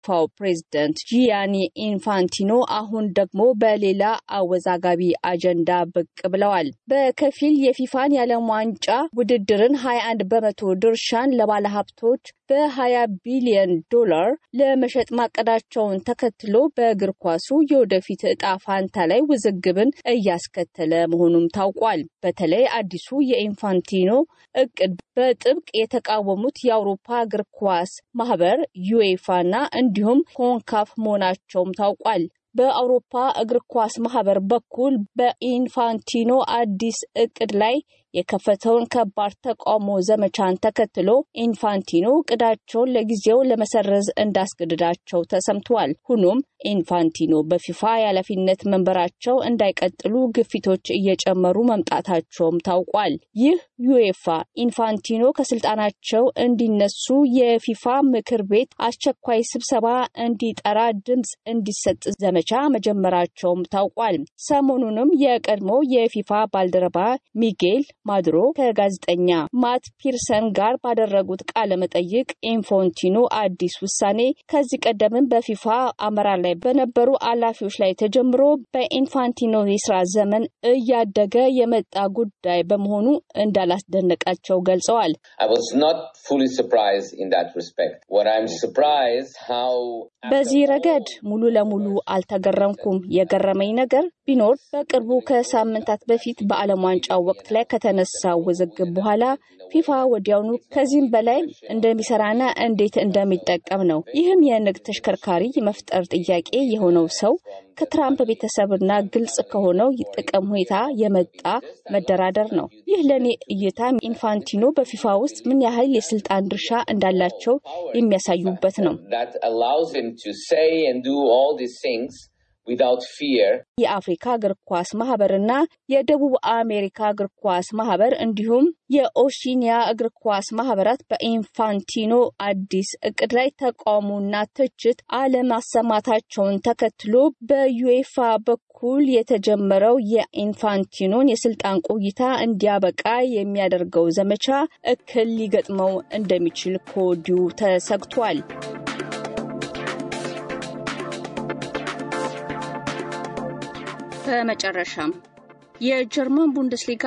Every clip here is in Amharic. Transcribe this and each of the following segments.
የፊፋው ፕሬዝደንት ጂያኒ ኢንፋንቲኖ አሁን ደግሞ በሌላ አወዛጋቢ አጀንዳ ብቅ ብለዋል። በከፊል የፊፋን የዓለም ዋንጫ ውድድርን 21 በመቶ ድርሻን ለባለሀብቶች በ20 ቢሊዮን ዶላር ለመሸጥ ማቀዳቸውን ተከትሎ በእግር ኳሱ የወደፊት እጣ ፋንታ ላይ ውዝግብን እያስከተለ መሆኑም ታውቋል። በተለይ አዲሱ የኢንፋንቲኖ እቅድ በጥብቅ የተቃወሙት የአውሮፓ እግር ኳስ ማህበር ዩኤፋና እንዲሁም ኮንካፍ መሆናቸውም ታውቋል። በአውሮፓ እግር ኳስ ማህበር በኩል በኢንፋንቲኖ አዲስ እቅድ ላይ የከፈተውን ከባድ ተቃውሞ ዘመቻን ተከትሎ ኢንፋንቲኖ እቅዳቸውን ለጊዜው ለመሰረዝ እንዳስገድዳቸው ተሰምተዋል። ሆኖም ኢንፋንቲኖ በፊፋ የኃላፊነት መንበራቸው እንዳይቀጥሉ ግፊቶች እየጨመሩ መምጣታቸውም ታውቋል። ይህ ዩኤፋ ኢንፋንቲኖ ከስልጣናቸው እንዲነሱ የፊፋ ምክር ቤት አስቸኳይ ስብሰባ እንዲጠራ ድምፅ እንዲሰጥ ዘመቻ መጀመራቸውም ታውቋል። ሰሞኑንም የቀድሞ የፊፋ ባልደረባ ሚጌል ማድሮ ከጋዜጠኛ ማት ፒርሰን ጋር ባደረጉት ቃለ መጠይቅ ኢንፋንቲኖ አዲስ ውሳኔ ከዚህ ቀደምም በፊፋ አመራር ላይ በነበሩ ኃላፊዎች ላይ ተጀምሮ በኢንፋንቲኖ የስራ ዘመን እያደገ የመጣ ጉዳይ በመሆኑ እንዳላስደነቃቸው ገልጸዋል። በዚህ ረገድ ሙሉ ለሙሉ አልተገረምኩም። የገረመኝ ነገር ቢኖር በቅርቡ ከሳምንታት በፊት በዓለም ዋንጫው ወቅት ላይ ከተነሳው ውዝግብ በኋላ ፊፋ ወዲያውኑ ከዚህም በላይ እንደሚሰራና እንዴት እንደሚጠቀም ነው። ይህም የንግድ ተሽከርካሪ የመፍጠር ጥያቄ የሆነው ሰው ከትራምፕ ቤተሰብና ግልጽ ከሆነው ጥቅም ሁኔታ የመጣ መደራደር ነው። ይህ ለእኔ እይታ ኢንፋንቲኖ በፊፋ ውስጥ ምን ያህል የስልጣን ድርሻ እንዳላቸው የሚያሳዩበት ነው። የአፍሪካ እግር ኳስ ማህበርና የደቡብ አሜሪካ እግር ኳስ ማህበር እንዲሁም የኦሺኒያ እግር ኳስ ማህበራት በኢንፋንቲኖ አዲስ እቅድ ላይ ተቃውሞና ትችት አለማሰማታቸውን ተከትሎ በዩኤፋ በኩል የተጀመረው የኢንፋንቲኖን የስልጣን ቆይታ እንዲያበቃ የሚያደርገው ዘመቻ እክል ሊገጥመው እንደሚችል ከወዲሁ ተሰግቷል። በመጨረሻም የጀርመን ቡንደስሊጋ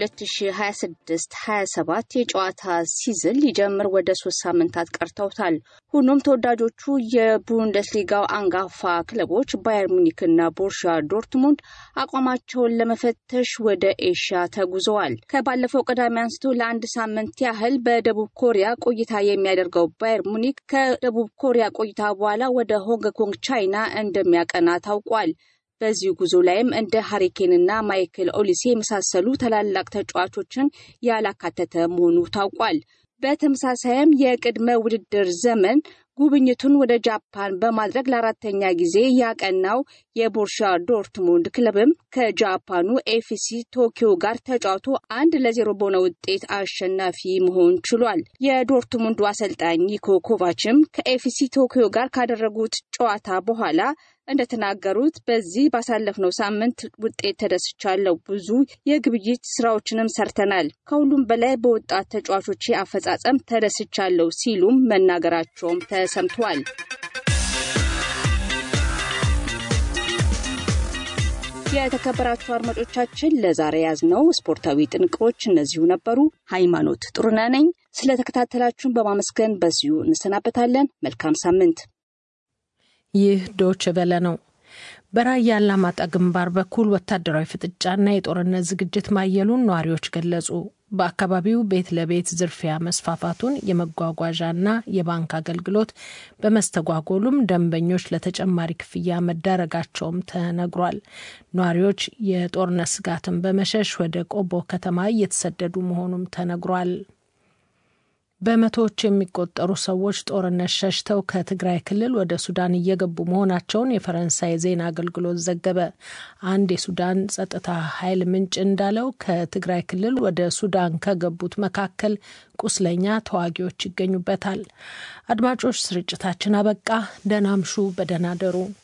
የ2026-27 የጨዋታ ሲዝን ሊጀምር ወደ ሶስት ሳምንታት ቀርተውታል። ሆኖም ተወዳጆቹ የቡንደስሊጋው አንጋፋ ክለቦች ባየር ሙኒክና ቦርሻ ዶርትሙንድ አቋማቸውን ለመፈተሽ ወደ ኤሽያ ተጉዘዋል። ከባለፈው ቅዳሜ አንስቶ ለአንድ ሳምንት ያህል በደቡብ ኮሪያ ቆይታ የሚያደርገው ባየር ሙኒክ ከደቡብ ኮሪያ ቆይታ በኋላ ወደ ሆንግ ኮንግ ቻይና እንደሚያቀና ታውቋል። በዚህ ጉዞ ላይም እንደ ሀሪኬንና ማይክል ኦሊሴ የመሳሰሉ ታላላቅ ተጫዋቾችን ያላካተተ መሆኑ ታውቋል። በተመሳሳይም የቅድመ ውድድር ዘመን ጉብኝቱን ወደ ጃፓን በማድረግ ለአራተኛ ጊዜ ያቀናው የቦርሻ ዶርትሙንድ ክለብም ከጃፓኑ ኤፍሲ ቶኪዮ ጋር ተጫውቶ አንድ ለዜሮ በሆነ ውጤት አሸናፊ መሆን ችሏል። የዶርትሙንዱ አሰልጣኝ ኒኮ ኮቫችም ከኤፍሲ ቶኪዮ ጋር ካደረጉት ጨዋታ በኋላ እንደተናገሩት በዚህ ባሳለፍነው ሳምንት ውጤት ተደስቻለሁ። ብዙ የግብይት ስራዎችንም ሰርተናል። ከሁሉም በላይ በወጣት ተጫዋቾቼ አፈጻጸም ተደስቻለሁ ሲሉም መናገራቸውም ተሰምቷል። የተከበራችሁ አድማጮቻችን ለዛሬ ያዝነው ስፖርታዊ ጥንቅሮች እነዚሁ ነበሩ። ሃይማኖት ጥሩነህ ነኝ። ስለተከታተላችሁን በማመስገን በዚሁ እንሰናበታለን። መልካም ሳምንት። ይህ ዶች ቨለ ነው። በራያ አላማጣ ግንባር በኩል ወታደራዊ ፍጥጫና የጦርነት ዝግጅት ማየሉን ነዋሪዎች ገለጹ። በአካባቢው ቤት ለቤት ዝርፊያ መስፋፋቱን፣ የመጓጓዣና የባንክ አገልግሎት በመስተጓጎሉም ደንበኞች ለተጨማሪ ክፍያ መዳረጋቸውም ተነግሯል። ነዋሪዎች የጦርነት ስጋትን በመሸሽ ወደ ቆቦ ከተማ እየተሰደዱ መሆኑም ተነግሯል። በመቶዎች የሚቆጠሩ ሰዎች ጦርነት ሸሽተው ከትግራይ ክልል ወደ ሱዳን እየገቡ መሆናቸውን የፈረንሳይ ዜና አገልግሎት ዘገበ። አንድ የሱዳን ጸጥታ ኃይል ምንጭ እንዳለው ከትግራይ ክልል ወደ ሱዳን ከገቡት መካከል ቁስለኛ ተዋጊዎች ይገኙበታል። አድማጮች፣ ስርጭታችን አበቃ። ደህና አምሹ፣ በደህና ደሩ።